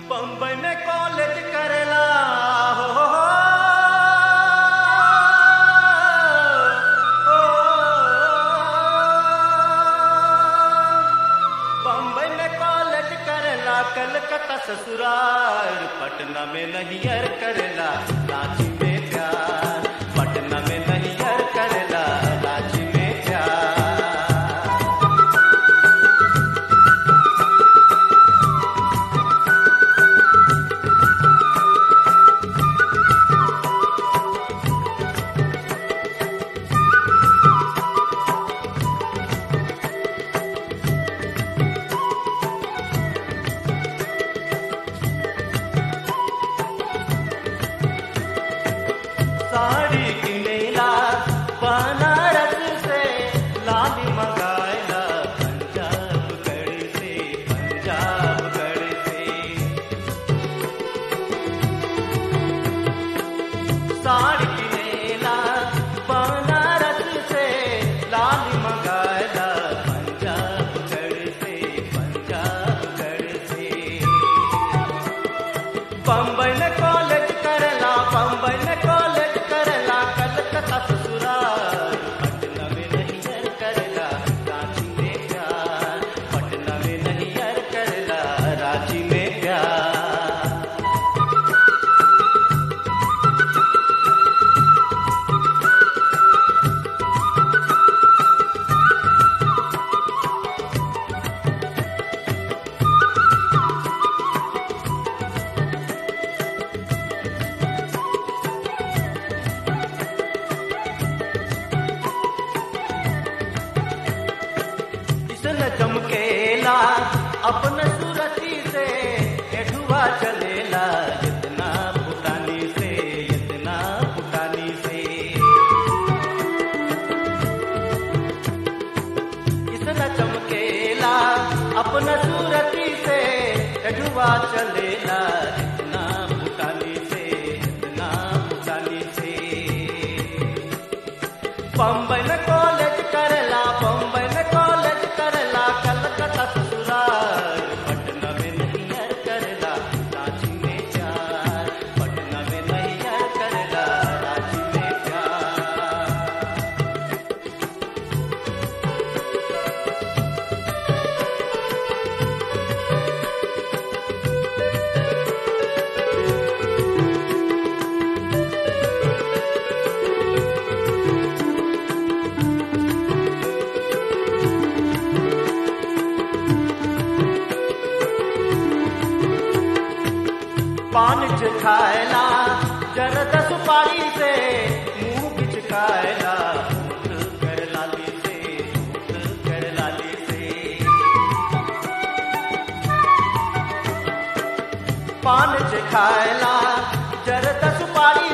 बम्बई में कॉलेज करेला हो, हो, हो, हो। बम्बई में कॉलेज करेला कलकत्ता ससुराल पटना में नैहर करेला रांची में प्यार पटना में नैहर करेला रांची में प्यार साड़ी किनेला बनारस से लाली मंगाएला पंजाब गढ़ से पंजाब गढ़ से साड़ी किनेला बनारस से लाली मंगाएला पंजाब गढ़ से पंजाब गढ़ से बम्बई में कॉलेज करेला बम्बई में कॉलेज करेला कलकत्ता ससुराल पटना में नैहर करेला रांची में प्यार पटना में नैहर करेला रांची में प्यार किसन चमकेला अपन सूरती से एठुआ चलेला इतना भूटानी से इतना भूटानी से किसन चमकेला अपन सूरती से एठुआ चलेला इतना भूटानी से इतना भूटानी से बम्बई में कॉलेज करेला बम्बई में कॉलेज करेला कलकत्ता ससुराल पटना में नैहर करेला रांची में प्यार पटना में नैहर करेला रांची में प्यार पान च खाएला जरद सुपारी से मुंह बिच खाएला झूठ कर लाली से झूठ कर लाली से पान च खाएला जरद सुपारी